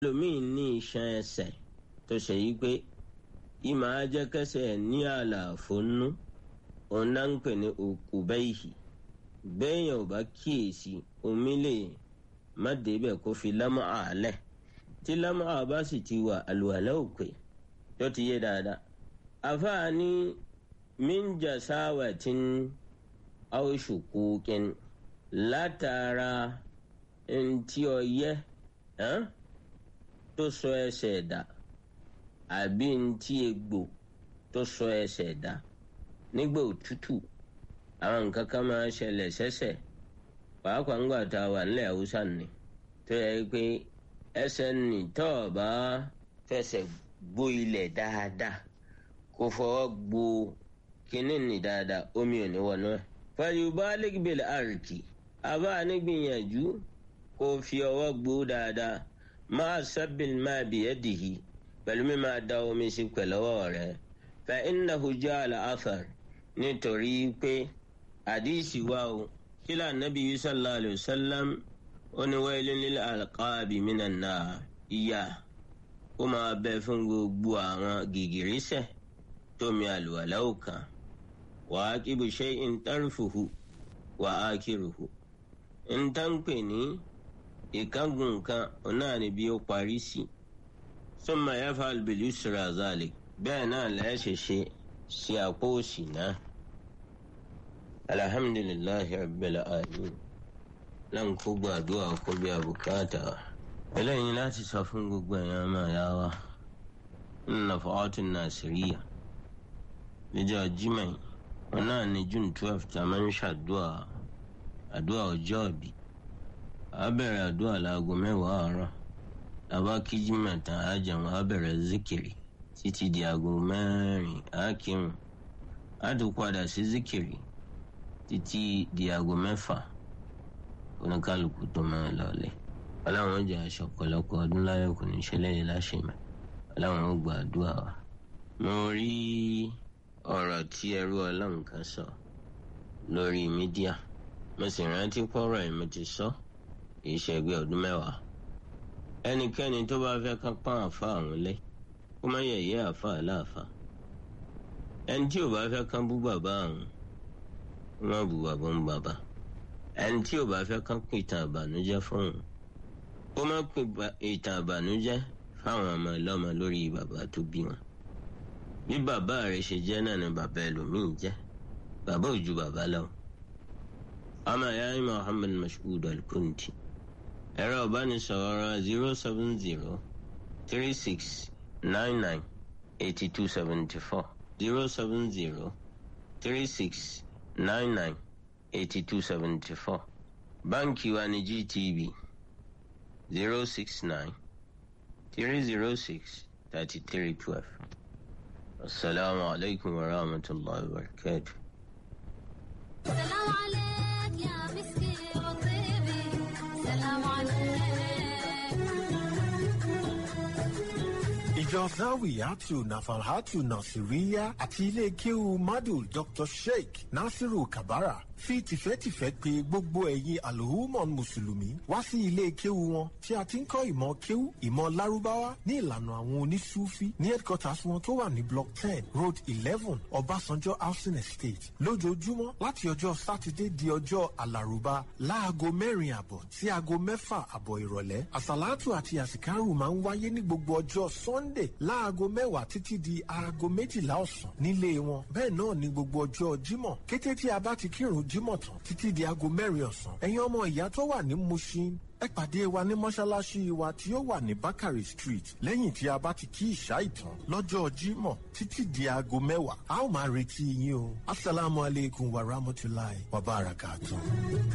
ẹlòmíì ní iṣan ẹsẹ̀ tó ṣe yí pé ìmọ̀ ajẹ́kẹsẹ̀ ní àlàfo nú òun náà ń pè ní òkùbẹ́yì bẹ́ẹ̀yàn ò bá kíyèsí omi lè má débẹ̀ kó fi lámọ́ àálẹ̀ tí lámọ́ àbá sì ti wà àlùwàlẹ́ òpè tó ti yé dáadáa àfáà ní minja sáwàtín àwòṣùkúkin látara ntí ọyẹ́ tó sọ ẹsẹ̀ dà àbí ntí egbò tó sọ ẹsẹ̀ dà nígbà òtútù àwọn nǹkan kan máa ṣẹlẹ̀ sẹ́sẹ̀ pàápàá ńgbà tá a wà nílẹ̀ haúsá ni tó yẹ pé ẹsẹ̀ nì tó o bá fẹsẹ̀ gbó ilẹ̀ dáadáa kó fọwọ́ gbó kínní nì dáadáa omi ò ní wọnú ẹ̀. fàyùbá lẹ́gbẹ̀lẹ̀ àrìkì àbá nígbìyànjú kó fi ọwọ́ gbó dáadáa máa sábìl máa bìyẹ́ dìhì pẹ̀lú mi máa da omi sí pẹ̀lú ọwọ́ rẹ̀ fa innahu ja'ala athar nítorí pé àdìsí wa o kílà nàbí sallallahu alayhi wa sallam ó ní waylun lil alqabi minan nar ìyà ó máa bẹ fún gbogbo àwọn gìgìrísẹ̀ tómi àlùwàlá òkàn wa aqibu shay'in tarfuhu wa akiruhu ń tán pè ní ìkángun kan ọ̀nà ni bí ó parí sí summa yaf'al bil yusra zalik bẹ́ẹ̀ náà lẹ́ẹ̀ṣẹ̀ ṣe sí àpò òsì náà alhamdulillahi rabbil alamin lan kó gbàdúrà kó bí abùkátà eléyìí láti sọ fún gbogbo èèyàn máa yá wa nínú fọ́ọ̀tún nàìjíríà níjọ́ jimá wọn náà ní june twelve tá a máa ń ṣàdúrà àdúrà ọjọ́ ìbí a bẹ̀rẹ̀ àdúrà láago mẹ́wàá àárọ̀ tàbá kí jimá tán á jẹun á bẹ̀rẹ̀ zikiri títí di aago mẹ́rin á kírun á tún padà sí zikiri títí di aago mẹ́fà oníkálukú tó máa lọlẹ̀ aláwọn jẹ́ aṣọ ọ̀pọ̀lọpọ̀ ọdún láyọ̀ kò ní ṣẹlẹ̀ yìí láṣẹmọ̀ aláwọn ó gba àdúrà wa. mo rí ọ̀rọ̀ tí ẹrú ọlọ́run kan sọ lórí mídíà mo sì rántí pọ́rọ̀ ẹ̀ mo ti sọ kì í ṣe ẹgbẹ́ ọdún mẹ́wàá ẹnikẹ́ni tó bá fẹ́ ká pọ́n àfa àwọn lé kó má yẹ̀yẹ́ àfa aláàfà ẹni tí ò bá fẹ́ kán bú bàbá àwọn kó má bú bàbá ń bàbá ẹni tí ò bá fẹ́ kán pè ìtàn àbànújẹ́ fún òun kó má pè ìtàn àbànújẹ́ fáwọn ọmọ ẹlọ́mọ lórí bàbá tó bí wọn bí bàbá rẹ̀ ṣe jẹ́ náà ni bàbá ẹlòmíín jẹ́ bàbá ò ju bàbá lọ. ọmọ ìyá yín Muhammad Mashood Al-Kunti ẹ̀rọ ìbánisọ̀rọ̀ zero seven zero three six nine nine eighty two seventy four zero seven zero three six nine nine eighty two seventy four báńkì wa ní GTB zero six nine three zero six thirty three twelve. السلام عليكم ورحمة الله وبركاته سلام عليك يا مسكي وطيبي سلام عليك ìjọ zawiyatu nafalhatu nasiriya àti ilé kéwu madu dr sheikh nasiru kabara fi tìfẹ́tìfẹ́ pè gbogbo ẹ̀yin alhumon mùsùlùmí wá sí ilé kéwu wọn tí a ti ń kọ́ ìmọ̀ kéwu ìmọ̀ lárúbáwá ní ìlànà àwọn onísúfí ní headquarters wọn tó wà ní block ten road eleven ọbásanjọ́ housing estate lójoojúmọ́ láti ọjọ́ sátidé di ọjọ́ alárùbá láago mẹ́rin àbọ̀ sí aago mẹ́fà àbọ̀ ìrọ̀lẹ́ àsàlátù àti àsìkárù máa ń wáyé ní gbogbo ọjọ́ sunday láago mẹ́wàá títí di aago méjìlá ọ̀sán nílé wọn bẹ́ẹ̀ náà ní gbogbo ọjọ́ jímọ̀ kété tí a bá ti kírun jímọ̀ tán títí di aago mẹ́rin ọ̀sán ẹ̀yin ọmọ ìyá tó wà ní mushin ẹ pàdé wa ní mọ́ṣáláṣí wa tí ó wà ní bakari street lẹ́yìn tí a bá ti kí ìṣá ìtàn lọ́jọ́ jímọ̀ títí di aago mẹ́wàá a ó máa retí yín o asalaamualeykum wa rahmatulahi wa barakatuh.